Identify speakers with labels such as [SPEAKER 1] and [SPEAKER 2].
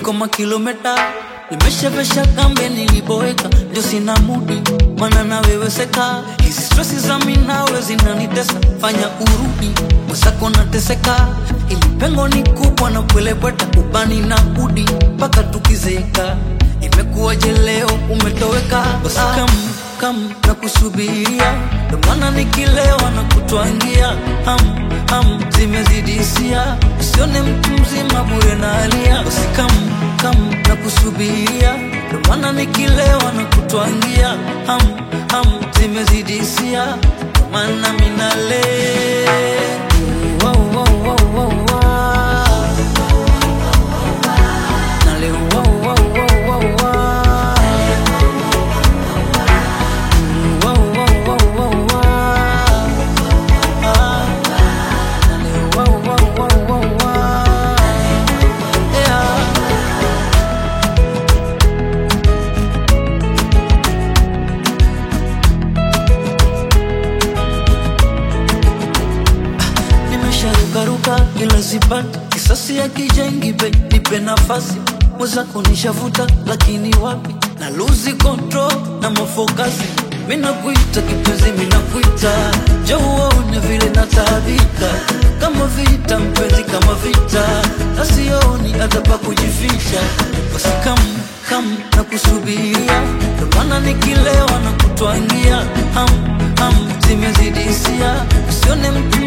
[SPEAKER 1] niko makilometa nimeshavesha kambe niliboeka ndio sina mudi mana naweweseka hizi stresi za minawe zinanitesa fanya urudi mwenzako nateseka ili pengo ni kubwa na kuelebweta ubani na udi mpaka tukizeka imekuwaje leo umetoweka basi kam kam na kusubiria ndo maana nikilewa na kutwangia ham ham zimezidisia usione mtu mzima bure na alia basi kam kam na kusubiria ndo maana nikilewa na kutwangia ham ham zimezidisia ndo maana minale wow, wow, wow, wow, wow. Nale, wow, wow, wow, wow, wow. Wow, wow, wow, wow, wow. Ah. Nale, wow, wow, wow, wow, wow. Yeah. nimesharukaruka ila sipati kisasi ya kijengi be nipe nafasi mwezako nishavuta lakini wapi na luzi control na mafokasi minakuita kipenzi minakuita jauone vile nataabika kama vita mpenzi kama vita nasioni hata pa kujificha basi kam kam na kusubiria ndo maana nikilewa na kutwangia ham ham zimezidisia usione mtu